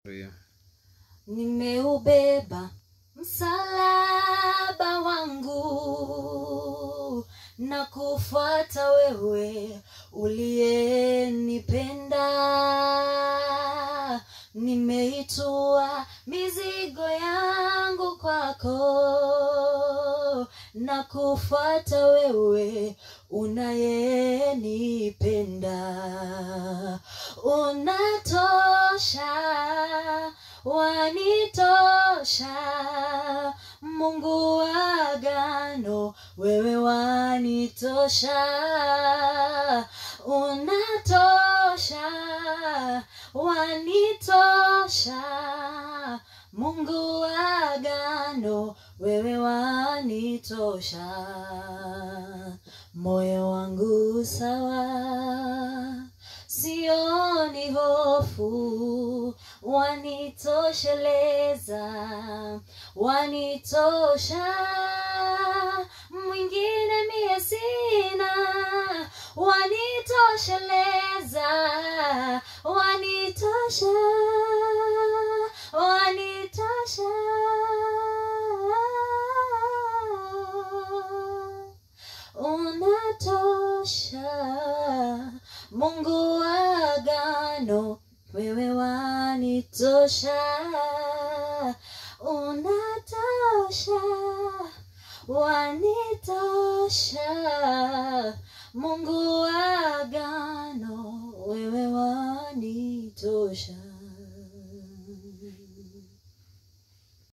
Haleluya. nimeubeba msalaba wangu na kufuata wewe uliyenipenda nimeitua mizigo yangu kwako na kufuata wewe unayenipenda unatosha wanitosha mungu wa agano wewe wanitosha unatosha wanitosha mungu wa agano wewe wanitosha moyo wangu sawa sioni hofu wanitosheleza wanitosha mwingine mie sina wanitosheleza wanitosha wanitosha unatosha mungu wa agano wewe wanitosha unatosha wanitosha mungu wa agano wewe wanitosha